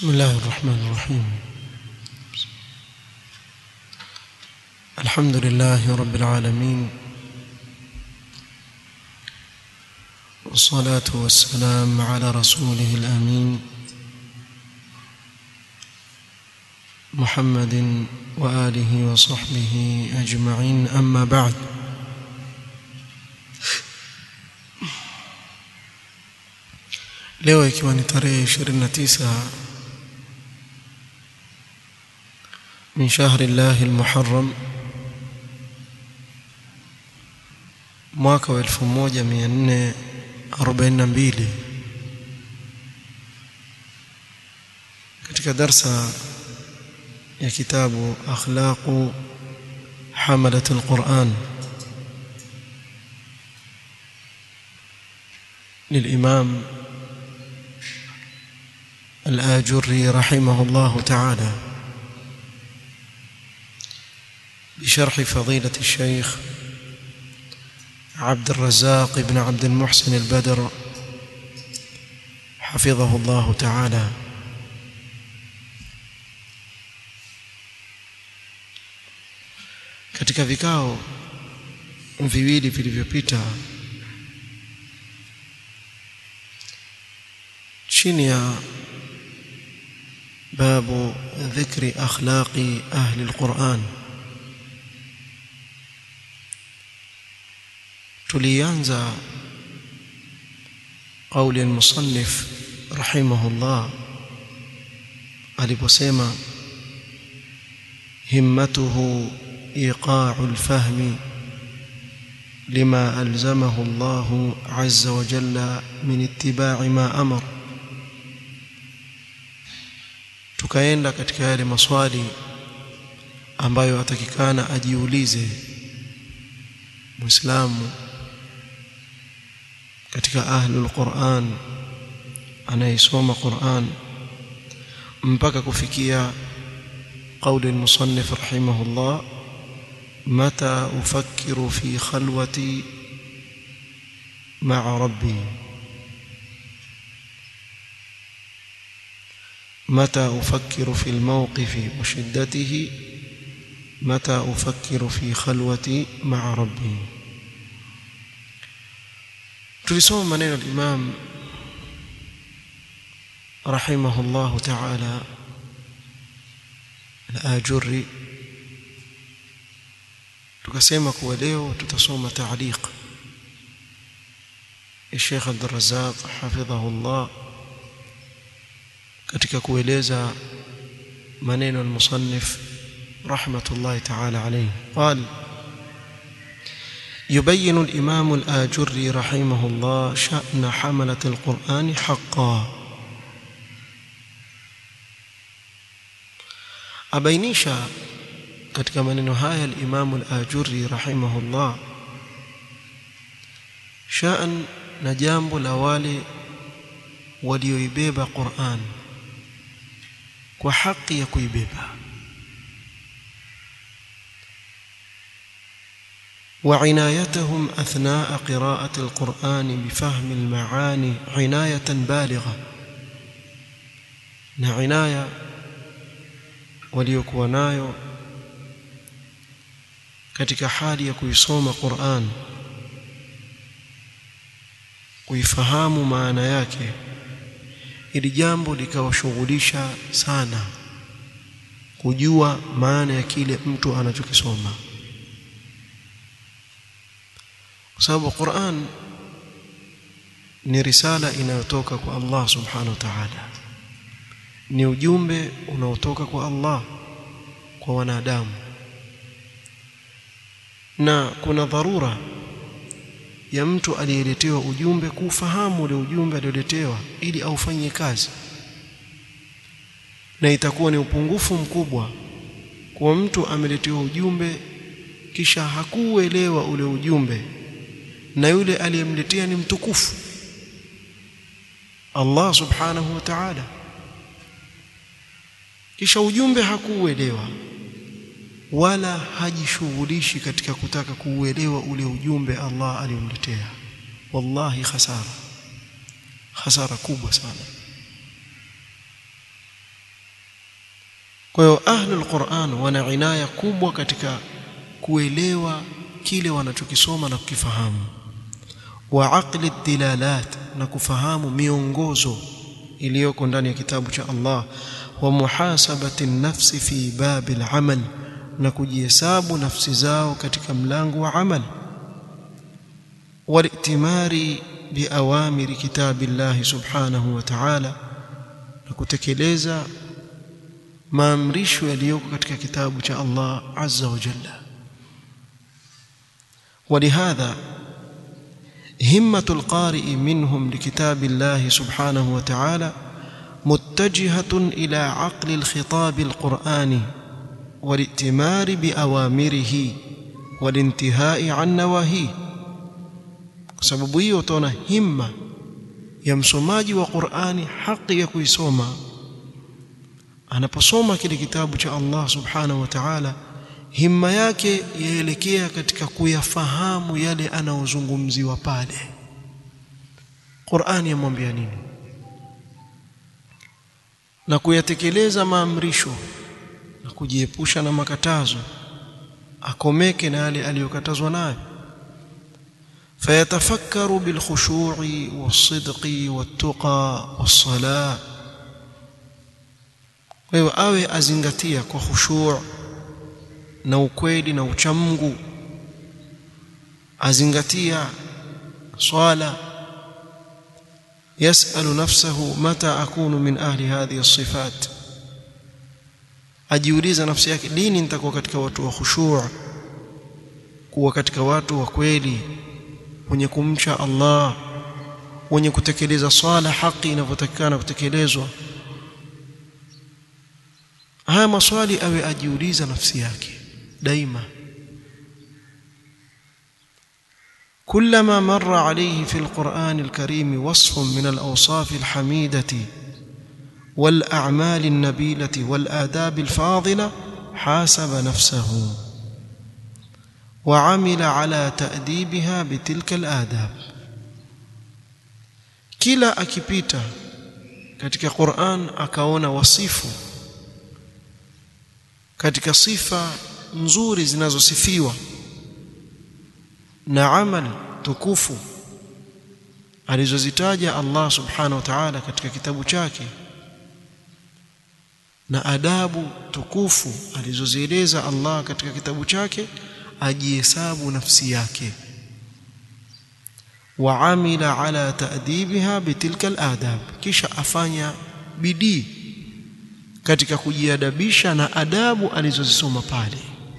بسم الله الرحمن الرحيم الحمد لله رب العالمين والصلاة والسلام على رسوله الأمين محمد وآله وصحبه أجمعين أما بعد leo ikiwa ni tarehe 29 min shahri llahi almuharram mwaka wa 1442 katika darsa ya kitabu akhlaqu hamalat alquran للإمام الآجري رحمه الله تعالى بشرح فضيلة الشيخ عبد الرزاق بن عبد المحسن البدر حفظه الله تعالى katika vikao viwili vilivyopita chini ya باب ذكر أخلاق أهل القرآن tulianza قول المصنف رحمه الله aliposema himmatuhu iqa'u al-fahm lima alzamahu Allah azza wa jalla min ittiba'i ma amara tukaenda katika yale maswali ambayo atakikana ajiulize muislamu katika ahlul Qur'an anayesoma Qur'an mpaka kufikia قول المصنف رحمه الله متى أفكر في خلوتي مع ربي متى أفكر في الموقف وشدته متى أفكر في خلوتي مع ربي tulisoma maneno al-Imam rahimahullah ta'ala al-Ajurri tukasema kuwa leo tutasoma ta'liq ya Sheikh Abdul Razzaq hafidhahullah katika kueleza maneno al-musannif rahmatullahi ta'ala alayhi qal يبين الإمام الآجري رحمه الله شأن حملة القرآن حقا أبينيشا katika maneno haya al-Imam al-Ajurri rahimahullah sha'an na jambo la wale walioibeba Qur'an kwa haki ya kuibeba وعنايتهم أثناء قراءة القرآن بفهم المعاني عناية بالغة نعناية waliokuwa nayo katika hali ya kuisoma Qur'an kuifahamu maana yake ili jambo likawashughulisha sana kujua maana ya kile mtu anachokisoma kwa sababu Qur'an ni risala inayotoka kwa Allah subhanahu wa ta'ala ni ujumbe unaotoka kwa Allah kwa wanadamu na kuna dharura ya mtu aliyeletewa ujumbe kufahamu ule ujumbe alioletewa ili aufanyie kazi na itakuwa ni upungufu mkubwa kwa mtu ameletewa ujumbe kisha hakuuelewa ule ujumbe na yule aliyemletea ni mtukufu Allah subhanahu wa ta'ala kisha ujumbe hakuuelewa wala hajishughulishi katika kutaka kuuelewa ule ujumbe Allah aliyomletea wallahi khasara hasara kubwa sana kwa hiyo ahlul Qur'an wana inaya kubwa katika kuelewa kile wanachokisoma na kukifahamu wa aqli dilalat na kufahamu miongozo iliyoko ndani ya kitabu cha Allah wa muhasabati nafsi fi babil amal na kujihesabu nafsi zao katika mlango wa amal walitimari biawamiri kitabillahi subhanahu wa ta'ala na kutekeleza maamrisho yaliyoko katika kitabu cha Allah azza wa jalla ولهذا همة القارئ منهم لكتاب الله سبحانه وتعالى متجهة إلى عقل الخطاب القرآني والائتمار بأوامره والانتهاء عن نواهيه sababu hiyo utaona himma ya msomaji wa Qur'ani haki ya kuisoma anaposoma kile kitabu cha Allah subhanahu wa ta'ala himma yake yaelekea katika kuyafahamu yale anaozungumziwa pale Qur'ani yamwambia nini na kuyatekeleza maamrisho na kujiepusha na makatazo akomeke na yale aliyokatazwa nayo فيتفكر بالخشوع والصدق والتقى والصلاة wewe awe azingatia kwa khushu' na ukweli na uchamungu azingatia swala yasalu nafsahu mata akunu min ahli hadhihi as-sifat ajiuliza nafsi yake lini nitakuwa katika watu wa khushu' kuwa katika watu wa kweli wenye kumcha Allah wenye kutekeleza swala haki inavyotakikana kutekelezwa haya maswali awe ajiuliza nafsi yake daima كلما مر عليه في القرآن الكريم وصف من الأوصاف الحميدة والأعمال النبيلة والآداب الفاضلة حاسب نفسه وعمل على تأديبها بتلك الآداب kila akipita katika Qur'an akaona wasifu katika sifa nzuri zinazosifiwa na amal tukufu alizozitaja Allah subhanahu wa ta'ala katika kitabu chake na adabu tukufu alizozieleza Allah katika kitabu chake ajihesabu nafsi yake waamila ala ta'dibiha bitilka aladab kisha afanya bidii katika kujiadabisha na adabu alizozisoma pale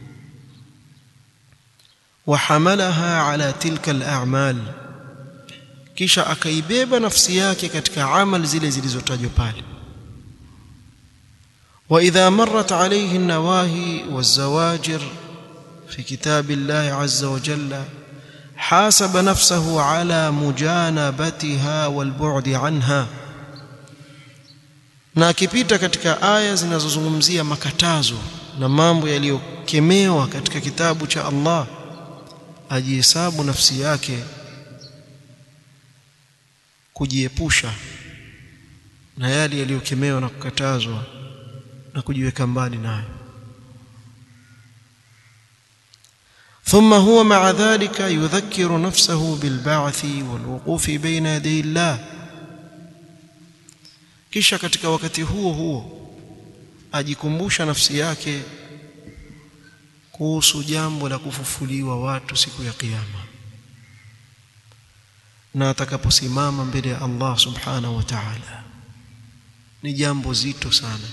wahamalaha ala tilka al'amal kisha akaibeba nafsi yake katika amal zile zilizotajwa pale واذا مرت عليه النواهي والزواجر في كتاب الله عز وجل حاسب نفسه على مجانبتها والبعد عنها na akipita katika aya zinazozungumzia makatazo na mambo yaliyokemewa katika kitabu cha Allah ajihesabu nafsi yake kujiepusha na yale yaliyokemewa na kukatazwa na kujiweka mbali nayo ثم هو مع ذلك يذكر نفسه بالبعث والوقوف بين يدي الله kisha katika wakati huo huo ajikumbusha nafsi yake kuhusu jambo la kufufuliwa watu siku ya kiyama na atakaposimama mbele ya Allah subhanahu wa ta'ala ni jambo zito sana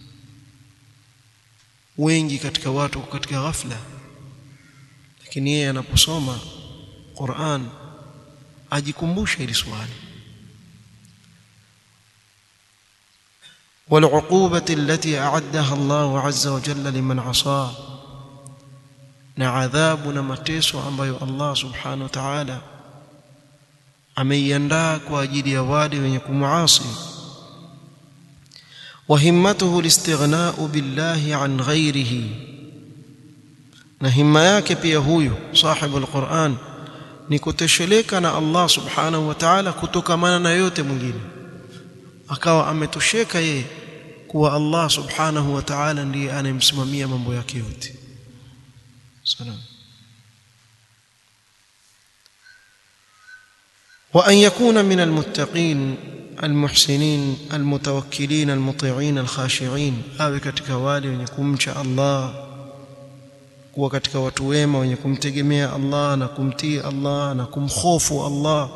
wengi katika watu katika ghafla lakini yeye anaposoma Qur'an ajikumbusha hili swali والعقوبة التي أعدها الله عز وجل لمن عصاه na adhabu na mateso ambayo Allah subhanahu wa ta'ala ameiandaa kwa ajili ya wale wenye kumuasi wa himmatuhu listighna'u billahi an ghairihi na himma yake pia huyu sahibu alquran ni kutosheleka na Allah subhanahu wa ta'ala kutokamana na yote mwingine akawa ametosheka yeye kuwa Allah subhanahu wa ta'ala ndiye anayemsimamia mambo yake yote salam وأن يكون من المتقين المحسنين المتوكلين المطيعين الخاشعين awe katika wale wenye kumcha Allah kuwa katika watu wema wenye kumtegemea Allah na kumtii Allah na kumkhofu Allah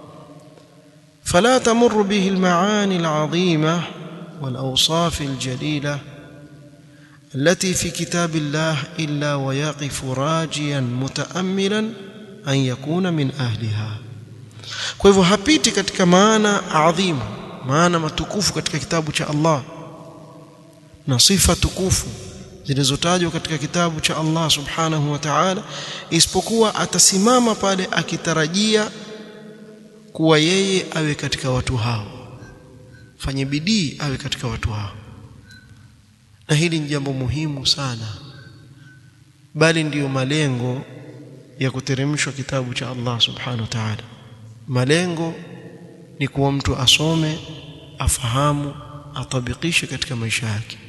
فلا تمر به المعاني العظيمة والأوصاف الجليلة التي في كتاب الله إلا ويقف راجيا متأملا أن يكون من أهلها kwa hivyo hapiti katika maana adhimu maana matukufu katika kitabu cha Allah na sifa tukufu zilizotajwa katika kitabu cha Allah subhanahu wa ta'ala isipokuwa atasimama pale akitarajia kuwa yeye awe katika watu hao fanye bidii awe katika watu hao na hili ni jambo muhimu sana bali ndiyo malengo ya kuteremshwa kitabu cha Allah subhanahu wa ta'ala malengo ni kuwa mtu asome afahamu atabikishe katika maisha yake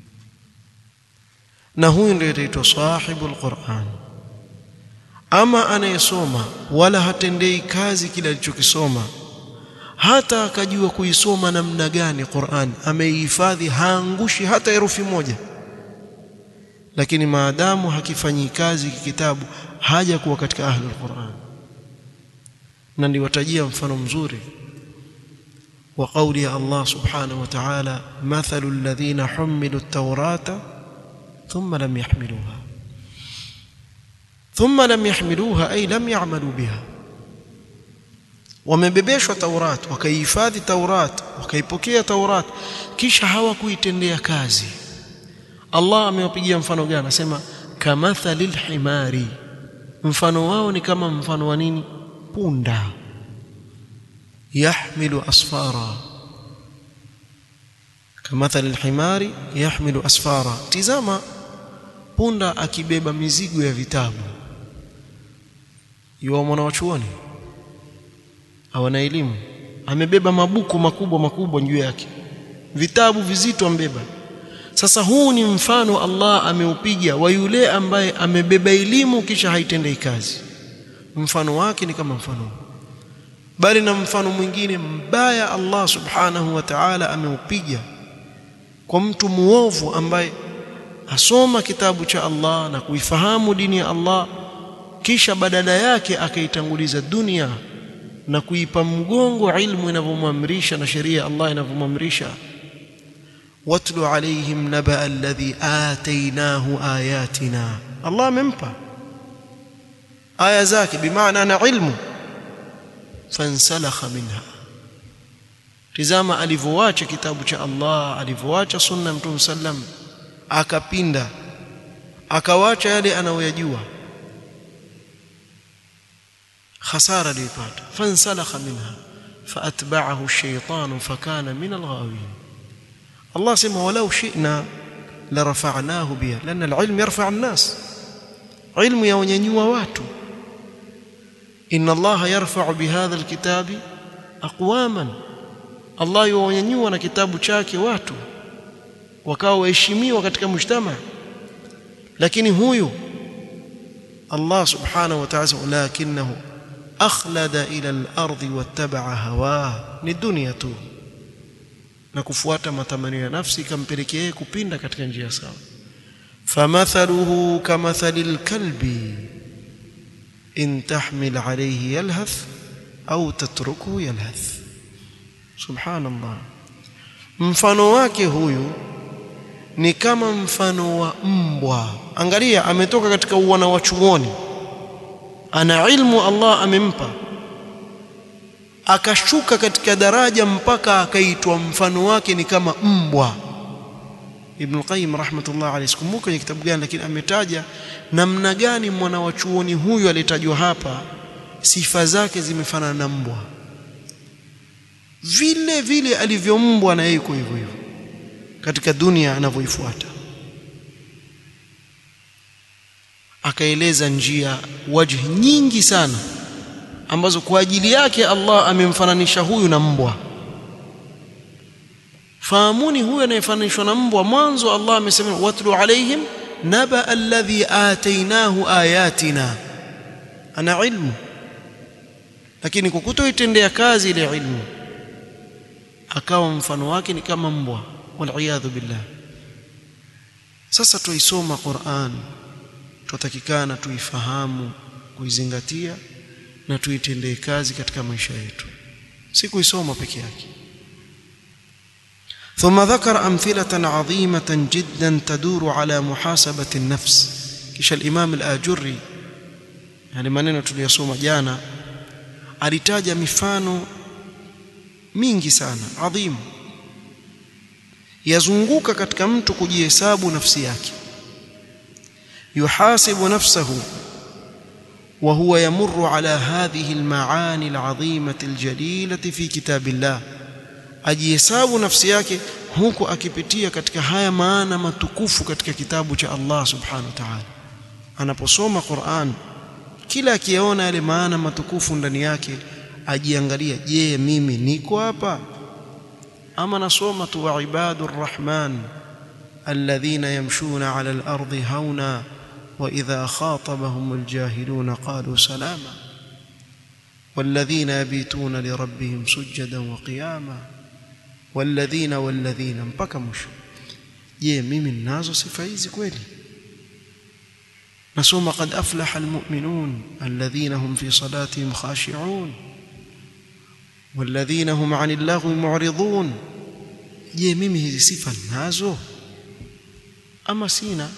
na huyu ndiye ataitwa sahibul Qur'an ama anayesoma wala hatendei kazi kile alichokisoma hata akajua kuisoma namna gani Qur'an ameihifadhi haangushi hata herufi moja lakini maadamu hakifanyi kazi kitabu haja kuwa katika ahlul Qur'an na niwatajia mfano mzuri wa kauli ya Allah subhanahu wa ta'ala mathalu alladhina humilu at-taurata thumma lam yahmiluha thumma lam yahmiluha ay lam ya'malu biha wamebebeshwa Taurat wakaihifadhi Taurat wakaipokea Taurat kisha hawakuitendea kazi Allah amewapigia mfano gani anasema kamathalil himari mfano wao ni kama mfano wa nini punda yahmilu asfara kamathali alhimari yahmilu asfara tizama punda akibeba mizigo ya vitabu yuwa mwana wa chuoni hawana elimu amebeba mabuku makubwa makubwa juu yake vitabu vizito ambeba sasa huu ni mfano Allah ameupiga wa yule ambaye amebeba elimu kisha haitendei kazi mfano wake ni kama mfano bali na mfano mwingine mbaya Allah subhanahu wa ta'ala ameupiga kwa mtu muovu ambaye asoma kitabu cha Allah na kuifahamu dini ya Allah kisha badala yake akaitanguliza dunia na kuipa mgongo ilmu inavyomwamrisha na sheria Allah inavyomwamrisha watlu alaihim naba alladhi atainahu ayatina Allah amempa aya zake bimaana ana ilmu fansalakha minha tizama alivyoacha kitabu cha Allah alivyoacha sunna mtume sallam akapinda akawacha yale anayoyajua khasara alipata fansalakha minha faatba'ahu ash-shaytanu fakana min al-ghawin Allah sema walau shi'na la rafa'nahu biha lana al-ilm yarfa' an-nas ilmu yawanyanyua watu inna Allah yarfa'u bihadha al-kitabi aqwaman Allah yuwanyanyua na kitabu chake watu wakawa waheshimiwa katika mujtama lakini huyu Allah subhanahu wa ta'ala lakinahu akhlada ila al-ardi wattaba'a hawa ni dunia tu na kufuata matamanio ya nafsi ikampelekea yeye kupinda katika njia sawa famathaluhu kamathalil kalbi in tahmil alayhi yalhath au tatrukuhu yalhath subhanallah mfano wake huyu ni kama mfano wa mbwa angalia ametoka katika uwana wa chuoni ana ilmu Allah amempa akashuka katika daraja mpaka akaitwa mfano wake ni kama mbwa Ibn Qayyim rahmatullah alayhi sikumbuka kwenye kitabu gani lakini ametaja namna gani mwana wa chuoni huyu aliyetajwa hapa sifa zake zimefanana na mbwa vile vile alivyombwa na yeye yuko hivyo hivyo katika dunia anavyoifuata akaeleza njia wajhi nyingi sana ambazo kwa ajili yake Allah amemfananisha huyu na mbwa fahamuni huyo anayefananishwa na mbwa mwanzo Allah amesema watlu alaihim naba alladhi atainahu ayatina ana ilmu lakini kwa kutoitendea kazi ile ilmu akawa mfano wake ni kama mbwa waliyadhu billah sasa tuisoma Qur'an tutakikana tuifahamu kuizingatia na tuitendee kazi katika maisha yetu si kuisoma peke yake ثم ذكر أمثلة عظيمة جدا تدور على محاسبة النفس kisha الإمام الآجري yani maneno tuliyosoma jana alitaja mifano mingi sana adhimu yazunguka katika mtu kujihesabu nafsi yake yuhasibu nafsahu wa huwa yamurru ala hadhihi almaani alazimati aljalilati fi kitabillah ajihesabu nafsi yake huku akipitia katika haya maana matukufu katika kitabu cha Allah subhanahu wa ta'ala anaposoma Qur'an kila akiyaona yale maana matukufu ndani yake ajiangalia je mimi niko hapa ama nasoma tu wa ibadur rahman alladhina yamshuna ala al-ardi hauna wa idha khatabahum al-jahiluna qalu salama والذين يبيتون لربهم سجدا وقياما والذين والذين mpaka mwisho je mimi ninazo sifa hizi kweli nasoma qad aflaha almu'minun alladhina hum fi salatihim khashi'un والذين هم عن اللغو معرضون je mimi hizi sifa ninazo ama sina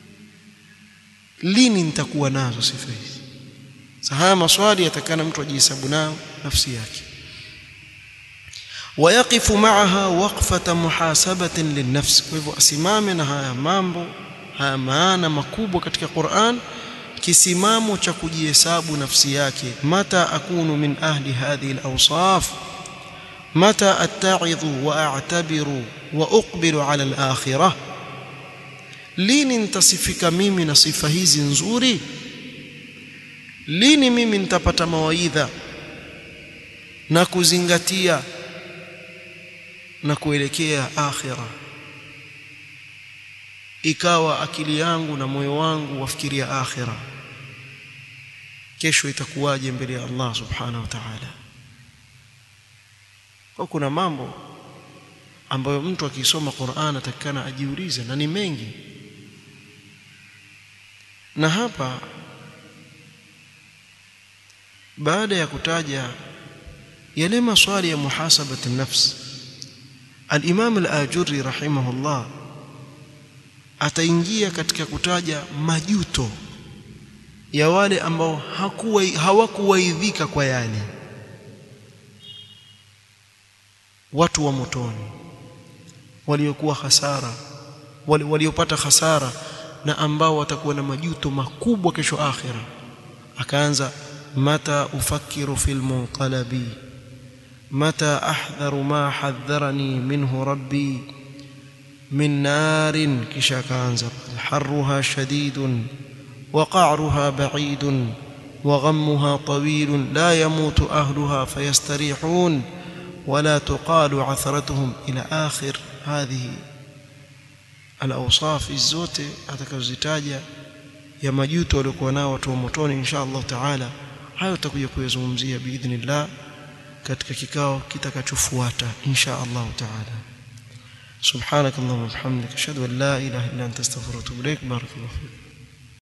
lini nitakuwa nazo sifa hizi haya maswali yatakana mtu ajihesabu nayo nafsi yake ويقف معها وقفة محاسبة للنفس kwa hivyo asimame na haya mambo haya maana makubwa katika Qur'an kisimamo cha kujihesabu nafsi yake mata akunu min ahli hadhihi al-awsaf mata attaidhu wa a'tabiru wa uqbilu ala al-akhirah lini nitasifika mimi na sifa hizi nzuri lini mimi nitapata mawaidha na kuzingatia na kuelekea akhira ikawa akili yangu na moyo wangu wafikiria akhira kesho itakuwaje mbele ya Allah subhanahu wa ta'ala kwa kuna mambo ambayo mtu akisoma Qur'an atakana ajiulize na ni mengi na hapa baada ya kutaja yale maswali ya muhasabati nafsi al-Imam al-Ajurri rahimahullah ataingia katika kutaja majuto ya wale ambao hakuwa hawakuwaidhika kwa yale watu wa motoni waliokuwa hasara wale waliopata hasara na ambao watakuwa na majuto makubwa kesho akhira akaanza mata ufakiru fil munqalabi mata ahdharu ma hadharani minhu rabbi min narin kisha akaanza harruha shadidun وقعرها بعيد وغمها طويل لا يموت أهلها فيستريحون ولا تقال عثرتهم إلى آخر هذه الأوصاف الزوتة atakazozitaja ya majuto waliokuwa nao watu wa motoni insha Allah taala hayo tutakuja kuyazungumzia biidhnillah katika kikao kitakachofuata insha Allah taala سبحانك اللهم وبحمدك اشهد ان لا اله الا انت استغفرك واتوب اليك بارك الله فيك